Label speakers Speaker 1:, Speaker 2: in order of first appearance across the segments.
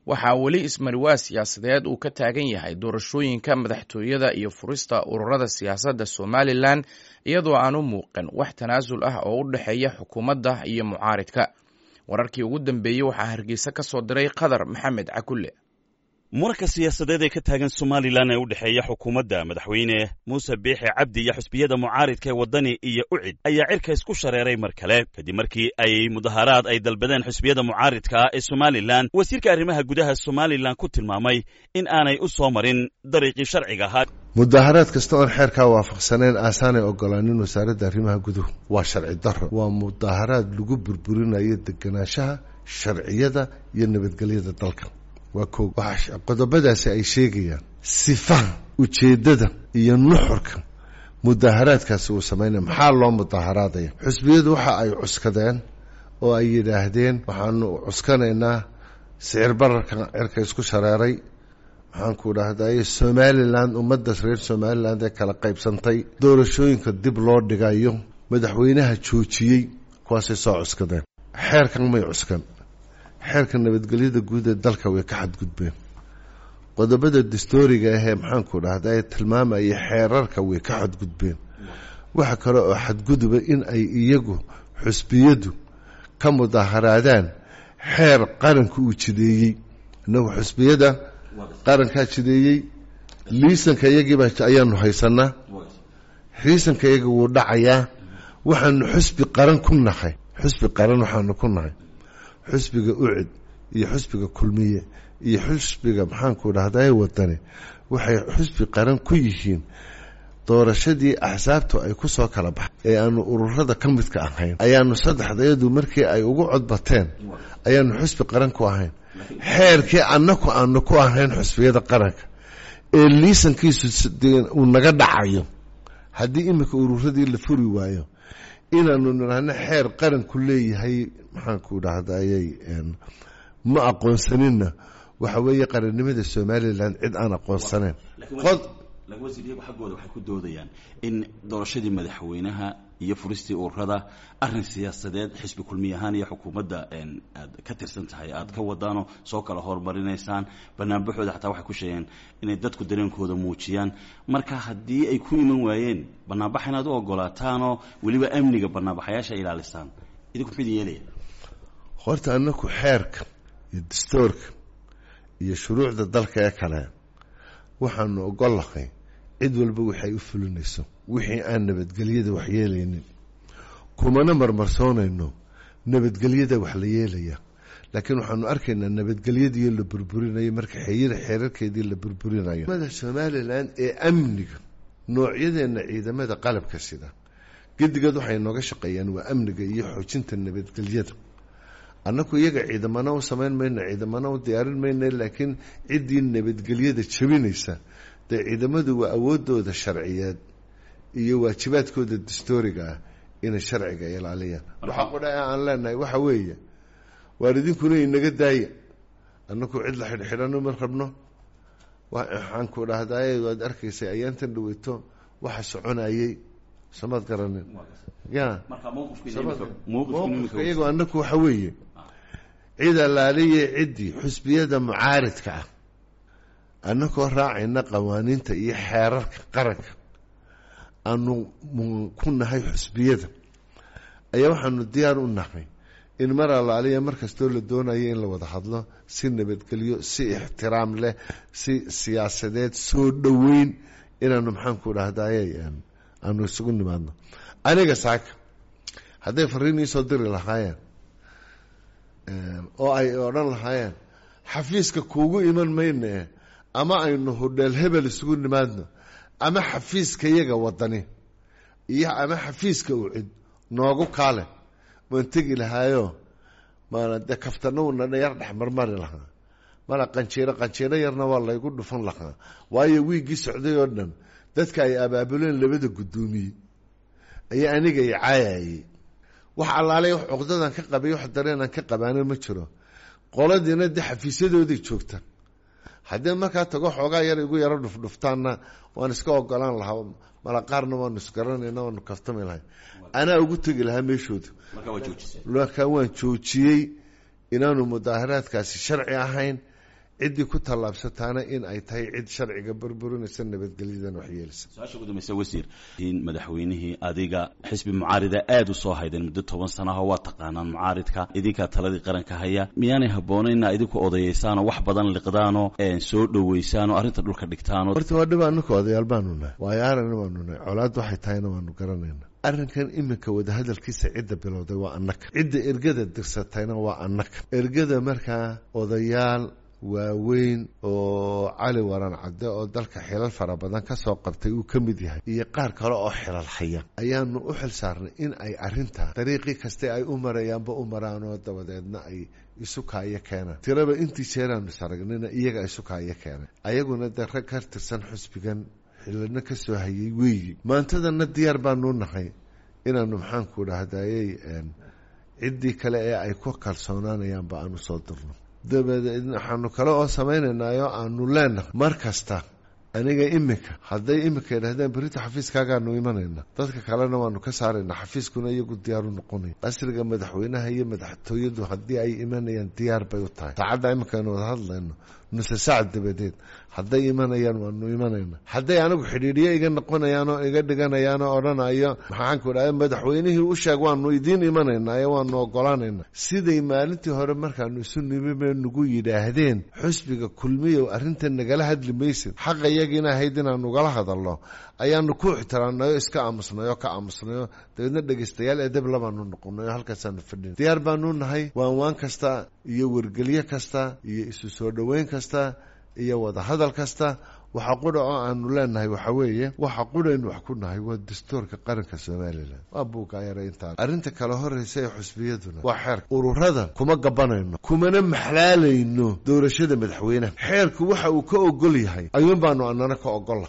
Speaker 1: waxaa weli ismariwaa siyaasadeed uu ka taagan yahay doorashooyinka madaxtooyada iyo furista ururada siyaasadda somalilan iyadoo aan u muuqan wax tanaasul ah oo u dhexeeya xukuumadda iyo mucaaridka wararkii ugu dambeeyey waxaa hargeysa ka soo diray qadar maxamed cakulle
Speaker 2: muranka siyaasadeed ee ka taagan somalilan ee u dhexeeya xukuumadda madaxweyne muuse biixi cabdi iyo xusbiyada mucaaridka ee waddani iyo ucid ayaa cirka isku shareeray mar kale kadib markii ay mudaharaad ay dalbadeen xusbiyada mucaaridka ee somalilan wasiirka arrimaha gudaha somalilan ku tilmaamay in aanay u soo marin dariiqii sharciga ahaa
Speaker 3: mudaharaad kasta oon xeerkaa waafaqsaneen aasaanay ogolaanin wasaaradda arrimaha guduhu waa sharci daro waa mudaharaad lagu burburinayo deganaanshaha sharciyada iyo nabadgelyada dalka waa ko waxaa qodobadaasi ay sheegayaan sifaha ujeeddada iyo nuxurka mudaharaadkaasi uu samaynaya maxaa loo mudaharaadaya xusbiyadu waxa ay cuskadeen oo ay yidhaahdeen waxaanu cuskanaynaa sicir bararka cirka isku shareeray maxaanku dhahday somalilan ummadda reer somaliland ee kala qaybsantay doorashooyinka dib loo dhigayo madaxweynaha joojiyey kuwaasay soo cuskadeen xeerkan may cuskan xeerka nabadgelyada guud ee dalka way ka xadgudbeen qodobada dastooriga ahee maxaanku dhahda ee tilmaamaya xeerarka way ka xadgudbeen waxa kale oo xadguduba in ay iyagu xusbiyadu ka mudaharaadaan xeer qaranka uu jideeyey inagu xusbiyada qarankaa jideeyey liisanka iyagiiba ayaanu haysanaa liisanka iyaga wuu dhacayaa waxaanu xusbi qaran ku nahay xusbi qaran waxaanu ku nahay xusbiga ucid iyo xusbiga kulmiye iyo xusbiga maxaanku dhahday wadani waxay xusbi qaran ku yihiin doorashadii axsaabtu ay ku soo kala baxay ee aanu ururada ka midka ahayn ayaanu saddexdayadu markii ay ugu codbateen ayaanu xusbi qaran ku ahayn xeerkii annaku aanu ku ahayn xusbiyada qaranka ee liisankiisu uu naga dhacayo haddii iminka ururadii la furi waayo inaanu nidhaahno xeer qaranku leeyahay maxaanku dhahday ma aqoonsaninna waxa weeye qarannimada somalilan cid aan aqoonsaneyn
Speaker 2: laakiin wasiir iyagu xaggooda waxay ku doodayaan in doorashadii madaxweynaha iyo furistii ururada arrin siyaasadeed xisbi kulmiy ahaan iyo xukuumadda aad ka tirsan tahay aad ka wadaanoo soo kala horumarinaysaan banaanbaxooda xataa waxay ku sheegeen inay dadku dareenkooda muujiyaan marka haddii ay ku iman waayeen banaanbax inaad u ogolaataanoo weliba amniga banaanbaxayaasha ilaalisaan idinku muxuu idin yeelaya
Speaker 3: horta anaku xeerka iyo dastoorka iyo shuruucda dalka ee kale waxaanu ogollahay cid walba waxay u fulinayso wixii aan nabadgelyada wax yeelaynin kumana marmarsoonayno nabadgelyada wax la yeelaya laakiin waxaanu arkaynaa nabadgelyadiio la burburinayo marka xeyira xeerarkeedii la burburinayo mada somalilan ee amniga noocyadeenna ciidamada qalabka sida gedigood waxay nooga shaqeeyaan waa amniga iyo xoojinta nabadgelyada annaku iyaga ciidamana u samayn mayno ciidamana u diyaarin mayno laakiin ciddii nabadgelyada jabinaysa dee ciidamadu waa awoodooda sharciyeed iyo waajibaadkooda dastooriga ah inay sharciga ilaaliyaan waxaa qudha aan leenahay waxa weeye waar idinkuna inaga daaya annaku cid la xidhxidhano ma rabno waxaanku dhahdaye waad arkaysay ayaantan dhaweyto waxa soconayey samaad garanin ya mowqifka iyagoo annaku waxa weeye cid allaaliye ciddii xusbiyada mucaaridka ah annakoo raacayna qawaaniinta iyo xeerarka qaranka aanu ku nahay xusbiyada ayaa waxaanu diyaar u nahay in mar allaaliya mar kastoo la doonayo in la wada hadlo si nabadgelyo si ixtiraam leh si siyaasadeed soo dhoweyn inaanu maxaanku dhahdaye aanu isugu nimaadno aniga saaka hadday fariin iisoo diri lahaayeen oo ay odhan lahaayeen xafiiska kuugu iman mayne ama aynu hudheel hebel isugu nimaadno ama xafiiska yaga wadani iyo ama xafiiska ucid noogu kaale waan tegi lahaayo maana dee kaftanawna yar dhex marmari lahaa mana qanjiiro qanjiiro yarna waa laygu dhufan lahaa waayo wiiggii socday oo dhan dadka ay abaabuleen labada guddoomiye ayaa aniga i caayayey wax allaaley wax cuqdadan ka qabay wax dareenan ka qabaana ma jiro qoladiina dee xafiisyadooday joogta haddii markaa tago xoogaa yar igu yaro dhufdhuftaanna waan iska ogolaan lahaa mala qaarna waanu isgaranayna waanu kaftami lahay anaa ugu tegi lahaa meeshooda markaa waan joojiyey inaanu mudaaharaadkaasi sharci ahayn ciddii ku tallaabsataana in ay tahay cid sharciga burburinaysa nabadgelyadan waxyeelisa
Speaker 2: su-aasha ugu dambaysa wasiir in madaxweynihii adiga xisbi mucaarida aada u soo haydeen muddo toban sanaho waa taqaanaan mucaaridka idinkaa taladii qaranka haya miyaanay habboonaynaa idinku odayaysaanoo wax badan liqdaanoo soo dhowaysaanoo arrinta dhulka dhigtaanoo
Speaker 3: horta waa dhib anaka odayaal baanu nahay waayo aragna waanu nahay colaad waxay tahayna waanu garanayna arrinkan iminka wadahadalkiisa cidda bilowday waa annaka cidda ergada dirsatayna waa annaka ergada markaa odayaal waaweyn oo cali waran cadde oo dalka xilal fara badan ka soo qabtay uu ka mid yahay iyo qaar kale oo xilal haya ayaanu u xil saarnay in ay arrintaa dariiqii kaste ay u marayaanba u maraan oo dabadeedna ay isu kaayo keenaan tiraba intii jeeraanu saragnina iyaga isu kaayo keenay ayaguna dee rag ka tirsan xusbigan xilana ka soo hayay weeyi maantadana diyaar baanu nahay inaanu maxaanku dhahdayey ciddii kale ee ay ku kalsoonaanayaanba aanu soo dirno dabadeed waxaanu kale oo samaynaynaayo aanu leenahay mar kasta aniga iminka hadday iminka yidhahdeen berita xafiiskaagaanu imanayna dadka kalena waanu ka saaraynaa xafiiskuna iyagu diyaaru noqonaya asriga madaxweynaha iyo madaxtooyadu haddii ay imanayaan diyaar bay u tahay saacadda iminkaanu wada hadlayno nuse saac dabadeed hadday imanayaan waanu imanayna hadday anigu xidhiidhiyo iga noqonayaan oo iga dhiganayaan oo odhanayo maxaanku dhaha madaxweynihii u sheeg waanu idiin imanaynaayo waanu ogolaanayna siday maalintii hore markaanu isu nimime nagu yidhaahdeen xusbiga kulmiyow arrintan nagala hadli maysid xaqa iyagiina ahayd inaanu ugala hadalno ayaanu ku ixtiraamnayo iska aamusnayo ka aamusnayo dabeedna dhegaystayaal edeb labaanu noqonayo halkaasaanu fadhin diyaar baanu nahay waanwaan kasta iyo wargelyo kasta iyo isu soo dhoweyn kasta iyo wada hadal kasta waxa qudha oo aanu leenahay waxa weeye waxa qudhaynu wax ku nahay waa dastuurka qaranka somalilan waa buugaayara intaa arrinta kale horraysa ee xusbiyaduna waa xeerka ururada kuma gabanayno kumana maxlaalayno doorashada madaxweynaha xeerku waxa uu ka ogol yahay ayuun baanu anana ka ogolla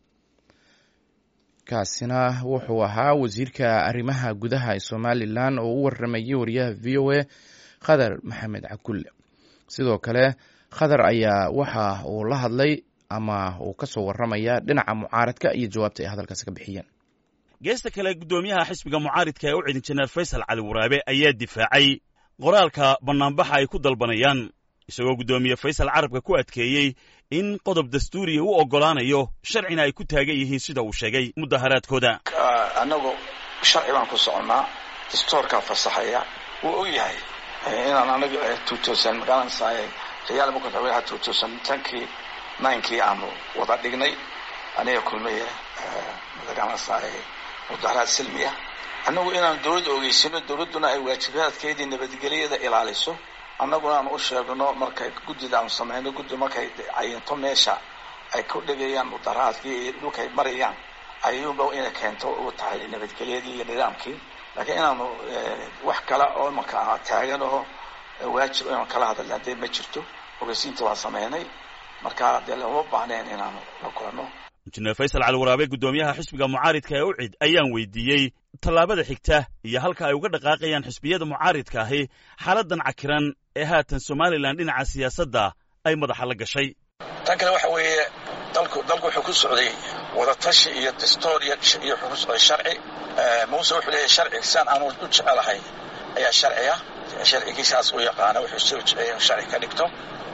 Speaker 1: kaasina wuxuu ahaa wasiirka arrimaha gudaha ee somalilan oo u waramayay wariyaha v o a khadar maxamed cakulle sidoo kale khadar ayaa waxa uu la hadlay ama uu ka soo warramaya dhinaca mucaaradka iyo jawaabta ay hadalkaasi ka bixiyeen
Speaker 4: geesta kale guddoomiyaha xisbiga mucaaridka ee u cidin jeneer faysal cali waraabe ayaa difaacay qoraalka bannaanbaxa ay ku dalbanayaan isagoo guddoomiye faysal carabka ku adkeeyey in qodob dastuuriya u oggolaanayo sharcina ay ku taagan yihiin sida uu sheegay mudaharaadkooda
Speaker 5: annagu sharci baan ku soconnaa dastuurkaa fasaxaya wuu og yahay inaan anaga magaranaysaay rayaal madaxweynaha tankii ninkii aanu wada dhignay aniga kulmiye magaranaysaay mudaharaad silmiya annagu inaan dawladda ogeysino dawladduna ay waajibaadkeedii nabadgelyada ilaaliso annaguna aan u sheegno markay guddida aanu samayno guddi markay cayinto meesha ay ku dhigayaan mudaharaadkii iyo dhulkay marayaan ayuunba inay keento u tahay nabadgelyadii iyo nidaamkii laakiin inaanu wax kale oo imanka taagan oo waajib inaanu kala hadalna dee ma jirto ogeysiinta waa samaynay marka dee lama baahneen inaanu la kulanno
Speaker 4: injineer faysal cali waraabe guddoomiyaha xisbiga mucaaridka ee ucid ayaan weydiiyey tallaabada xigta iyo halka ay uga dhaqaaqayaan xisbiyada mucaaridka ahi xaaladan cakiran ee haatan somalilan dhinaca siyaasadda ay madaxa la gashay
Speaker 5: tan kale waxa weeye dalku dalku wuxuu ku socday wadatashi iyo dastuur iyo iyo wuxuu ku socday sharci muuse wuxuu leeyahay sharci saan aanu u jecelahay ayaa sharciya sharcigiisaas u yaqaana wuxuu soo jeceyay inuu sharci ka dhigto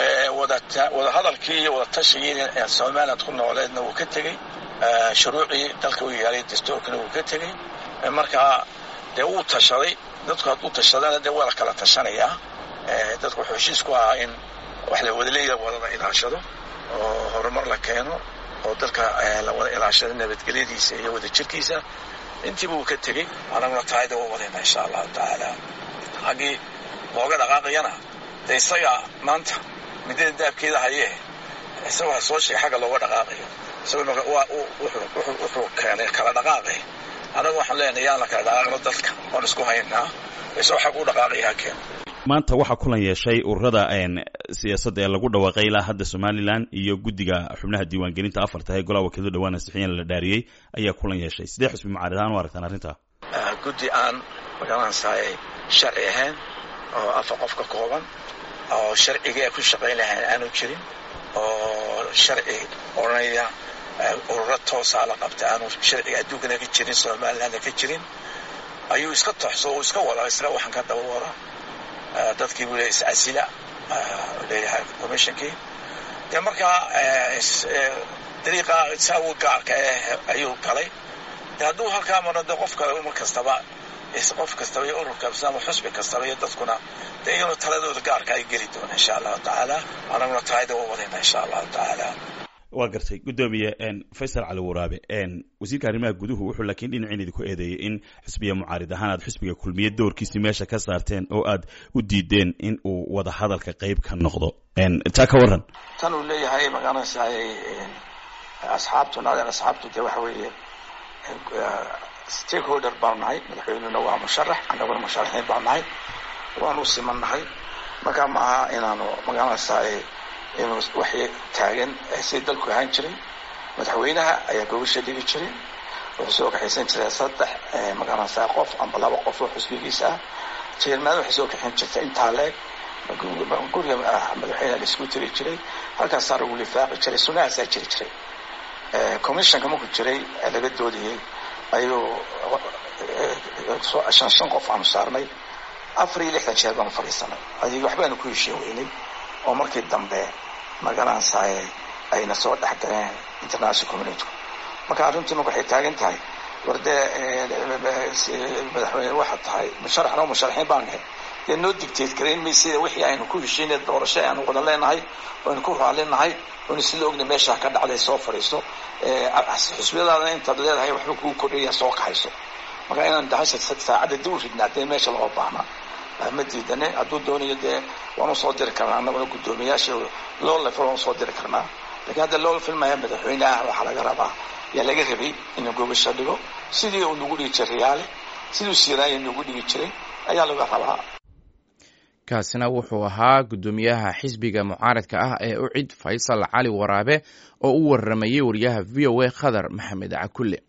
Speaker 5: wada hadalkii iyo wada tashigii somaliland ku nooleedna wuu ka tegey shuruucii dalka u yaalay dastuurkana wuu ka tegey marka dee wuu tashaday dadku hadduu tashadana dee waa la kala tashanayaa dadku wuxuu heshiis ku ahaa in wax la wadaleeya wadada ilaashado oo horumar la keeno oo dalka la wada ilaashado nabadgelyadiisa iyo wada jirkiisa intiiba wuu ka tegey anaguna taayada waa wadayna insha allahu tacaala haggii looga dhaqaaqayana dee isaga maanta midada daabkeeda hayee isagoo ha soo sheegay xagga looga dhaqaaqayo isagoo wuxuu keenay kala dhaqaaqay anagu waxaan leenahay yaan la kala dhaqaaqno dalka waan isku haynaa isagoo xag u dhaqaaqaya ha keeno
Speaker 4: maanta waxaa kulan yeeshay ururada siyaasadda ee lagu dhawaaqay ilaa hadda somalilan iyo guddiga xubnaha diiwaangelinta afarta ee golaha wakiilada dhawaan ansixiyeen la dhaariyey ayaa kulan yeeshay sidee xusbi mucaarid ahaan u aragtaan arrintaa
Speaker 5: guddi aan magaranaysaay sharci ahayn oo afar qof ka kooban oo sharcigii ay ku shaqayn lahayn aanu jirin oo sharci odhanaya ururo toosaa la qabta aanu sharciga adduunkana ka jirin somalilandna ka jirin ayuu iska toxso uu iska wada isla waxaan ka daba wada dadkii buu le iscasila leeyahay commissionkii dee markaa dariiqa isagu gaarka eh ayuu galay de hadduu halkaa maro de qofka mar kastaba qof kastaba iyo urur kastaba xusbi kastaba iyo dadkuna dee iyaguna taladooda gaarka ay geli doona insha allahu tacaala anaguna taayda u wadayna insha allahu tacaala
Speaker 4: waa gartay guddoomiye faysal cali waraabe wasiirka arrimaha guduhu wuxuu laakiin dhinaciin idinku eedeeyey in xisbiya mucaarid ahaan aad xisbiga kulmiye doorkiisii meesha ka saarteen oo aad u diideen in uu wada hadalka qayb ka noqdo taa ka waran
Speaker 5: tan uu leeyahay magaranaysaay asxaabtuna asxaabtu dee waxa weeye stakeholder baanu nahay madaxweynuna waa musharax annaguna musharaxiin baanu nahay waanu siman nahay markaa ma aha inaanu magaranaysaay inuu waxay taagan si dalku ahaan jiray madaxweynaha ayaa gobasha dhigi jiray wuxuu soo kaxaysan jiray saddex magaranaysaa qof amba laba qof oo xusbigiisa ah jeermaada waxay soo kaxin jirtay intaa leeg guriga madaxweyneha la isku tiri jiray halkaasaa lagu lifaaqi jiray sunahaasaa jiri jiray commissionka markuu jiray laga doodayey ayuu shan shan qof aanu saarnay afar iyo lixdan jeer baanu fadhiisanay adig waxbaanu ku heshiin weynay oo markii dambe magaranaysaay ayna soo dhex galeen international community marka arrintii marka waxay taagan tahay war dee madaxweyne waxaad tahay musharaxna musharaxiin baan nahay dee noo digteed garayn maysida wixii aynu ku heshiinay doorasho aanu wada leenahay aynu ku raalinahay oynu sila ogna meesha ka dhacday soo fadhiiso xusbiyadaadana intaad leedahay waxba kugu kordhaya soo kaxayso marka inaan dahasha saacadda dib u ridnaa dee meesha loo baahna ma diidane hadduu doonayo dee waanu soo diri karnaa annaguna guddoomiyaasha loo lefo waanu soo diri karnaa lakiin hadda loo filmaya madaxweyneah waxaa laga rabaa yaa laga rabay inuu gobasho dhigo sidii uu nagu dhigi jiray riyaale siduu siiraaya nagu dhigi jiray ayaa laga rabaa
Speaker 1: kaasina wuxuu ahaa guddoomiyaha xisbiga mucaaradka ah ee ucid faysal cali waraabe oo u waramayey wariyaha v o a khadar maxamed cakulle